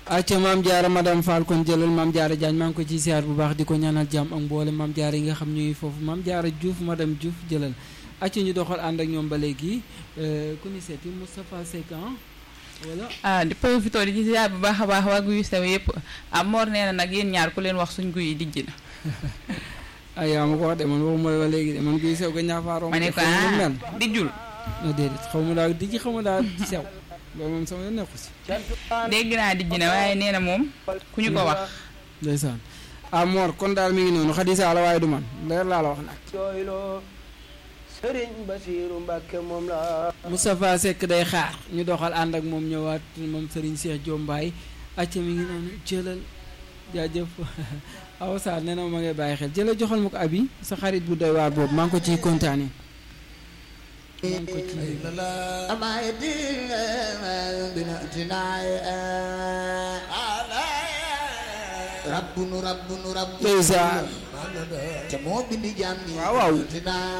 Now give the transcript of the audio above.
acca maam jaara madame Fall kon jëlal maam jaara Diagne maa ngi ko ci siyaar bu baax di ko ñaanal jàmm ak mboole maam jaara yi nga xam ñuy foofu maam jaara Diouf madame Diouf jëlal acca ñu doxal ànd ak ñoom ba léegi ku ni seeti Moustapha Seck wala ah di profité di ci ziar bu baax a baax waa guy sew yëpp ah Mor nee na nag yéen ñaar ku leen wax suñ guy yi dijj na ay yaa ma ko wax de man waxuma la ba léegi de man guy sew ga ñaafaaroon ma ne ko xaw ma nu ah mel dijjul non déedéet xaw ma daal dijji xaw ma daal sew loolu moom sama yoon nekku si dégg naa dijj na waaye nee na moom ku ñu ko wax ndeysaan ah Mor kon daal mi ngi noonu xadisa la waaye du man leer laa la wax nag jooyloo sëriñ Basiiru Mbàkke moom la Moustapha Seck day xaar ñu doxal ànd ak moom ñëwaat moom Serigne Cheikh Diombaay acca mi ngi noonu jëlal jaajëf aw Sarr nee na ma ngay bàyyi xel jëlal joxal ma ko abi sa xarit bu doy waar boobu maa ngi ko ciy kontaane maa ngi ko ciy rabbunu rabbunu rabbunu ndeysaan te moo bindi jaam ñi waaw waaw